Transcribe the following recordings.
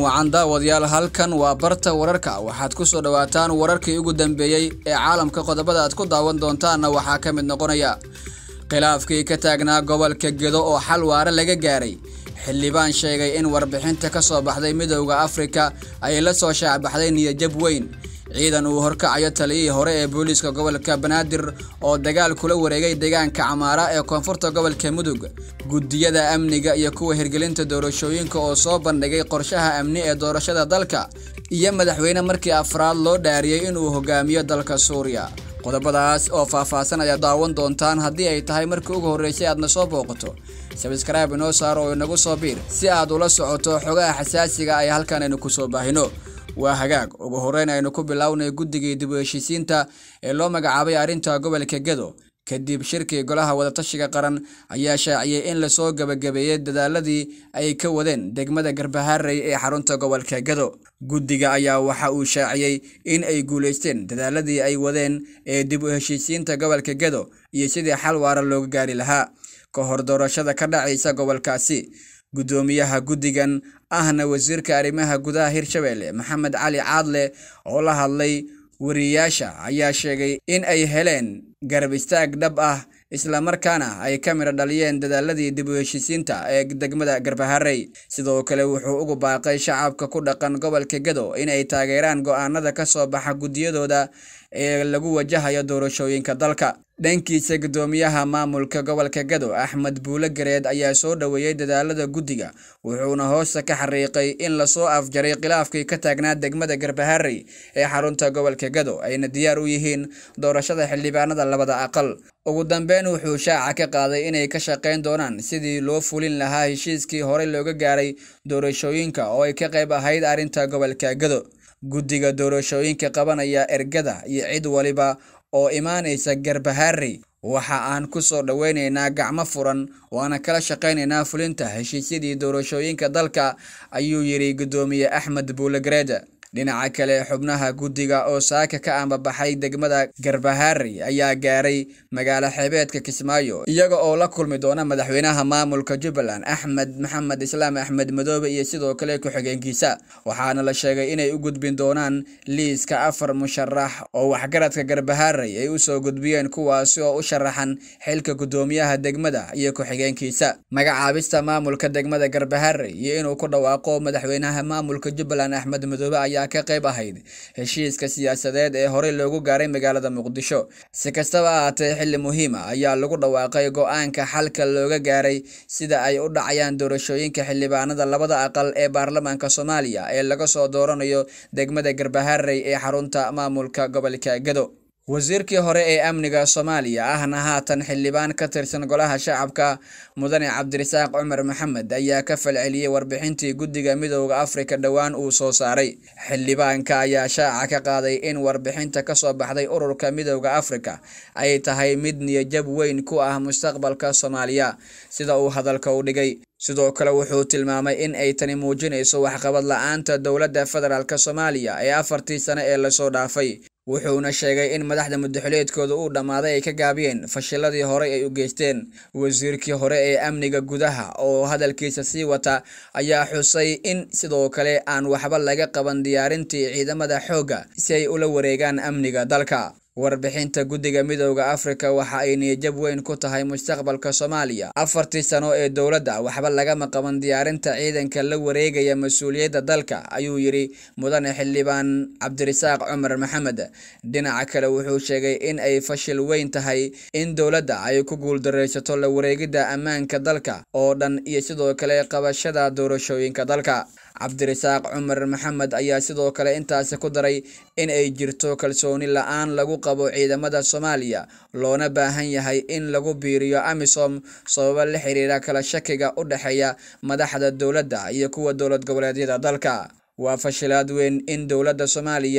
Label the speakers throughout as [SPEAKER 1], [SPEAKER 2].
[SPEAKER 1] wacan daawadayaal halkan waa barta wararka waxaad ku soo dhowaataan wararkii ugu dambeeyey ee caalamka qodobada aad ku daawan doontaanna waxaa ka mid noqonaya khilaafkii ka taagnaa gobolka gedo oo xal waare laga gaaray xildhibaan sheegay in warbixinta ka soo baxday midowda afrika ay la soo shaacbaxday niyajab weyn ciidan uu horkacayo taliyihii hore ee booliiska gobolka banaadir oo dagaal kula wareegay deegaanka camaara ee koonfurta gobolka mudug guddiyada amniga iyo kuwa hirgelinta doorashooyinka oo soo bandhigay qorshaha amni ee doorashada dalka iyo madaxweyne markii afraad loo dhaariyey inuu hogaamiyo dalka suuriya qodobadaas oo faahfaahsan ayaad daawan doontaan haddii ay tahay markii ugu horreysay aadna soo booqato sabskraibe inoo saar oo inagu soo biir si aad ula socoto xogaha xasaasiga ay halkan aynu kusoo baahino waa hagaag ugu horeyn aynu ku bilownay guddigii dib u heshiisiinta ee loo magacaabay arrinta gobolka gedo kadib shirkii golaha wadatashiga qaran ayaa shaaciyey in lasoo gabagabeeyey dadaaladii ay ka wadeen degmada garbaharey ee xarunta gobolka gedo guddiga ayaa waxa uu shaaciyey in ay guulaysteen dadaaladii ay wadeen ee dib u heshiisiinta gobolka gedo iyo sidii xal waara looga gaari lahaa ka hor doorashada ka dhacaysa gobolkaasi guddoomiyaha guddigan ahna wasiirka arrimaha gudaha hirshabelle maxamed cali caadle oo la hadlay wariyayaasha ayaa sheegay in ay heleen garab istaag dhab ah islamarkaana ay ka midho dhaliyeen dadaaladii dib u heshiisiinta ee degmada garbaharey sidoo kale wuxuu ugu baaqay shacabka ku dhaqan gobolka gedo in ay taageeraan go-aanada ka soo baxa guddiyadooda ee lagu wajahayo doorashooyinka dalka dhankiisa guddoomiyaha maamulka gobolka gado axmed buule gareed ayaa soo dhoweeyey dadaalada guddiga wuxuuna hoosta ka xariiqay in lasoo afjaray khilaafkii ka taagnaa degmada garbaharey ee xarunta gobolka gado ayna diyaar u yihiin doorashada xildhibaanada labada aqal ugu dambeyn wuxuu shaaca ka qaaday inay ka shaqayn doonaan sidii loo fulin lahaa heshiiskii horey looga gaaray doorashooyinka oo ay ka qayb ahayd arrinta gobolka gado guddiga doorashooyinka qabanaya ergada iyo cid waliba oo imaanaysa garbaharey waxa aan ku soo dhoweynaynaa gacmo furan waana kala shaqaynaynaa fulinta heshiisyadii doorashooyinka dalka ayuu yidhi guddoomiye axmed buulegareed dhinaca kale xubnaha guddiga oo saaka ka ambabaxay degmada garbaharey ayaa gaaray magaalo xeebeedka kismaayo iyaga oo la kulmi doona madaxweynaha maamulka jubbaland axmed maxamed islaam axmed madoobe iyo sidoo kale ku-xigeenkiisa waxaana la sheegay inay u gudbin doonaan liiska afar musharax oo waxgaradka garbaharey ay usoo gudbiyeen kuwaasi oo u sharaxan xilka guddoomiyaha degmada iyo ku-xigeenkiisa magacaabista maamulka degmada garbaharey iyo inuu ku dhawaaqo madaxweynaha maamulka jubbaland axmed madoobe ayaa ka qayb ahayd heshiiska siyaasadeed ee horey loogu gaaray magaalada muqdisho si kastaba ahaatee xilli muhiima ayaa lagu dhawaaqay go-aanka xalka looga gaaray sida ay u dhacayaan doorashooyinka xildhibaanada labada aqal ee baarlamaanka soomaaliya ee laga soo dooranayo degmada garbaharey ee xarunta maamulka gobolka gado wasiirkii hore ee amniga soomaaliya ahna haatan xildhibaan ka tirsan golaha shacabka mudane cabdirasaaq cumar maxamed ayaa ka falceliyey warbixintii guddiga midowda afrika dhowaan uu soo saaray xildhibaanka ayaa shaaca ka qaaday in warbixinta ka soo baxday ururka midowda afrika ay tahay mid niyajab weyn ku ah mustaqbalka soomaaliya sida uu hadalka u dhigay sidoo kale wuxuu tilmaamay in ay tani muujinayso waxqabad la-aanta dowladda federaalk soomaaliya ee afartii sane ee lasoo dhaafay wuxuuna sheegay in madaxda mudaxileedkooda uu dhammaaday ay ka gaabiyeen fashiladii horey ay u geysteen wasiirkii hore ee amniga gudaha oo hadalkiisa sii wata ayaa xusay in sidoo kale aan waxba laga qaban diyaarintii ciidamada xoogga si ay ula wareegaan amniga dalka warbixinta guddiga midowda afrika waxa ay niyajab weyn ku tahay mustaqbalka soomaaliya afartii sano ee dowladda waxba lagama qaban diyaarinta ciidanka la wareegaya mas-uuliyadda dalka ayuu yidhi mudane xildhibaan cabdirasaaq cumar maxamed dhinaca kale wuxuu sheegay in ay fashil weyn tahay in dowladda ay ku guuldaraysato la wareegidda ammaanka dalka oo dhan iyo sidoo kale qabashada doorashooyinka dalka cabdirasaaq cumar maxamed ayaa sidoo kale intaasi ku daray in ay jirto kalsooni la-aan lagu qabo ciidamada soomaaliya loona baahan yahay in lagu biiriyo amisom sababo la xiriira kala shakiga u dhexeeya madaxda dowladda iyo kuwa dowlad goboleedyada dalka waa fashilaad weyn in dowladda soomaaliya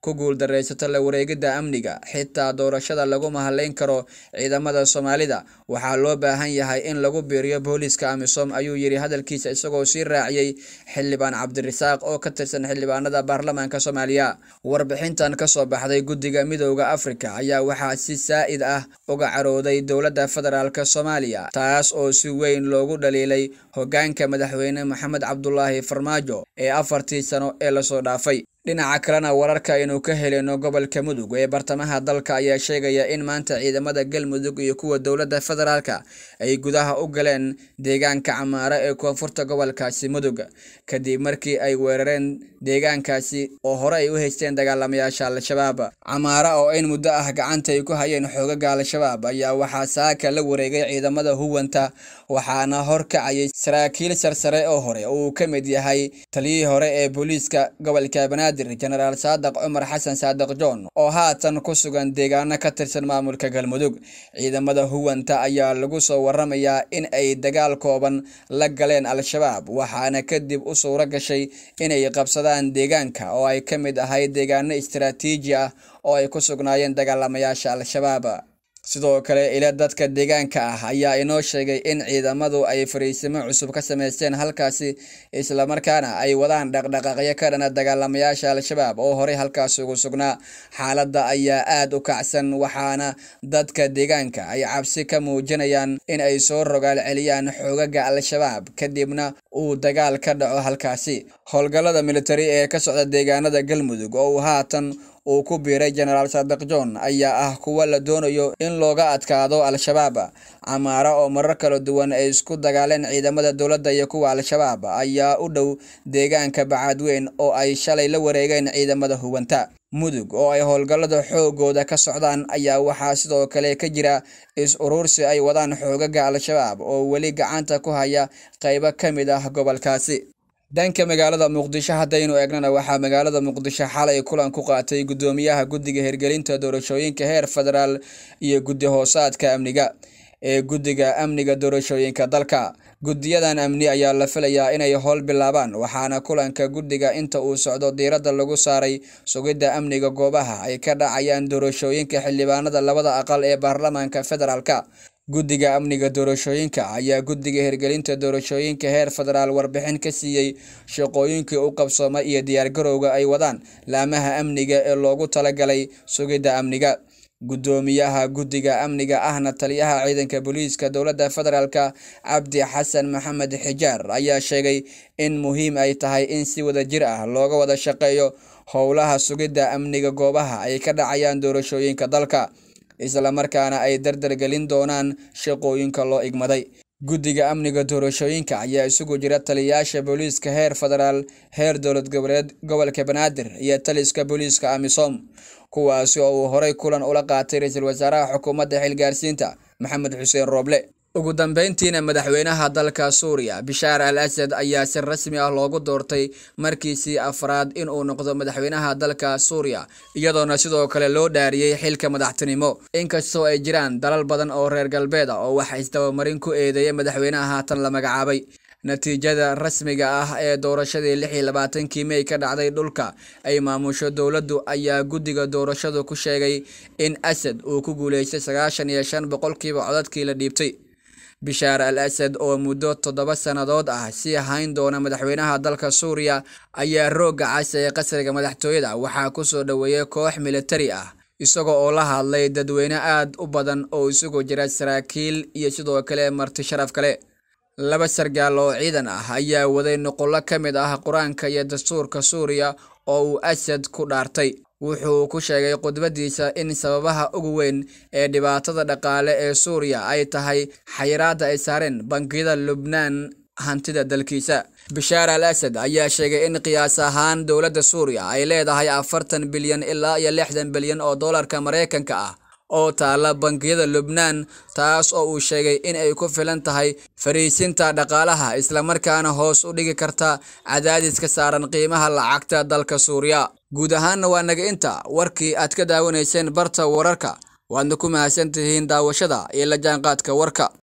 [SPEAKER 1] ku guuldaraysato la wareegidda amniga xitaa doorashada laguma hadlayn karo ciidamada soomaalida waxaa loo baahan yahay in lagu biiriyo booliiska amisom ayuu yidhi hadalkiisa isagoo sii raaciyey xildhibaan cabdirasaaq oo ka tirsan xildhibaanada baarlamaanka soomaaliya warbixintan kasoo baxday guddiga midooda afrika ayaa waxaa si saa-id ah uga carooday dowladda federaalk soomaaliya taas oo si weyn loogu dhaliilay hogaanka madaxweyne maxamed cabdulaahi farmaajo ee afartii sano ee lasoo dhaafay dhinaca kalena wararka aynu ka helino gobolka mudug ee bartamaha dalka ayaa sheegaya in maanta ciidamada galmudug iyo kuwa dowladda federaalka ay gudaha u galeen deegaanka camaare ee koonfurta gobolkaasi mudug kadib markii ay weerareen deegaankaasi oo hore ay u haysteen dagaalamayaasha al-shabaab camaare oo in muddo ah gacanta ay ku hayeen xoogaga al-shabaab ayaa waxaa saaka la wareegay ciidamada huwanta waxaana horkacayay saraakiil sarsare oo hore uu ka mid yahay taliyihii hore ee booliiska gobolka banaadir jenaraal saadaq cumar xasan saadaq john oo haatan ku sugan deegaano ka tirsan maamulka galmudug ciidamada huwanta ayaa lagu soo waramayaa in ay dagaal kooban la galeen al-shabaab waxaana kadib u suuro gashay inay qabsadaan deegaanka oo ay ka mid ahayd deegaano istaraatiiji ah oo ay ku sugnaayeen dagaalamayaasha al-shabaab sidoo kale ila dadka deegaanka ah ayaa inoo sheegay in ciidamadu ay fariisimo cusub ka sameysteen halkaasi islamarkaana ay wadaan dhaqdhaqaaqyo ka dhana dagaalamayaasha al-shabaab oo horey halkaasi ugu sugnaa xaaladda ayaa aada u kacsan waxaana dadka deegaanka ay cabsi ka muujinayaan in ay soo rogaal celiyaan xoogaga al-shabaab kadibna uu dagaal ka dhaco halkaasi howlgallada militari ee ka socda deegaanada galmudug oo uu haatan uu ku biiray jenaraal saadaq john ayaa ah kuwa la doonayo in looga adkaado al-shabaab camaara oo marar kala duwan ay isku dagaaleen ciidamada dowladda iyo kuwa al-shabaab ayaa u dhow deegaanka bacaadweyn oo ay shalay la wareegeen ciidamada huwanta mudug oo ay howlgallada xoogooda ka socdaan ayaa waxaa sidoo kale ka jira is urursi ay wadaan xoogaga al-shabaab oo weli gacanta ku haya qaybo ka mid ah gobolkaasi dhanka magaalada muqdisho haddaynu eegnana waxaa magaalada muqdisho xalay kulan ku qaatay guddoomiyaha guddiga hirgelinta doorashooyinka heer federaal iyo guddi hoosaadka amniga ee guddiga amniga doorashooyinka dalka guddiyadan amni ayaa la filayaa inay howl bilaabaan waxaana kulanka guddiga inta uu socdo diiradda lagu saaray sugidda amniga goobaha ay ka dhacayaan doorashooyinka xildhibaanada labada aqal ee baarlamaanka federaalka guddiga amniga doorashooyinka ayaa guddiga hirgelinta doorashooyinka heer federaal warbixin ka siiyey shaqooyinkii u qabsooma iyo diyaargarowga ay wadaan laamaha amniga ee loogu talagalay sugidda amniga guddoomiyaha guddiga amniga ahna taliyaha ciidanka booliiska dowladda federaalka cabdi xasan maxamed xijaar ayaa sheegay in muhiim ay tahay in si wada jir ah looga wada shaqeeyo howlaha sugidda amniga goobaha ay ka dhacayaan doorashooyinka dalka islamarkaana ay dardargelin doonaan shaqooyinka loo igmaday guddiga amniga doorashooyinka ayaa isugu jira taliyayaasha booliiska heer federaal heer dowlad goboleed gobolka banaadir iyo taliska booliiska amisom kuwaasi oo uu horey kulan ula qaatay ra-iisul wasaaraha xukuumadda xilgaarsiinta maxamed xuseen rooble ugu dambeyntiina madaxweynaha dalka suuriya bishaar al asad ayaa si rasmi ah loogu doortay markiisii afraad inuu noqdo madaxweynaha dalka suuriya iyadoona sidoo kale loo dhaariyey xilka madaxtinimo inkastoo ay jiraan dalal badan oo reer galbeed ah oo waxa isdabamarin ku eedeeyay madaxweynaha haatan la magacaabay natiijada rasmiga ah ee doorashadii lix iyo labaatankii mey ka dhacday dhulka ay maamusho dowladdu ayaa guddiga doorashadu ku sheegay in asad uu ku guuleystay sagaashan iyo shan boqolkiiba codadkii la dhiibtay bishaar al asad oo muddo toddoba sannadood ah sii hayn doona madaxweynaha dalka suuriya ayaa roogga cas ee qasriga madaxtooyada waxaa kusoo dhoweeyay koox militari ah isagoo oo la hadlay dadweyne aad u badan oo isugu jira saraakiil iyo sidoo kale marti sharaf kale laba sargaal oo ciidan ah ayaa waday nuqullo ka mid ah qur-aanka iyo dastuurka suuriya oo uu asad ku dhaartay wuxuu ku sheegay khudbadiisa in sababaha ugu weyn ee dhibaatada dhaqaale ee suuriya ay tahay xayiraadda ay saareen bangiyada lubnaan hantida dalkiisa bishaar al asad ayaa sheegay in qiyaas ahaan dowladda suuriya ay leedahay afartan bilyan ilaa iyo lixdan bilyan oo dollarka maraykanka ah oo taala bangiyada lubnaan taas oo uu sheegay in ay ku filan tahay fariisinta dhaqaalaha islamarkaana hoos u dhigi karta cadaadiska saaran qiimaha lacagta dalka suuriya guud ahaanna waa naga inta warkii aad ka daawanayseen barta wararka waadna ku mahadsan tihiin daawashada iyo la jaanqaadka warka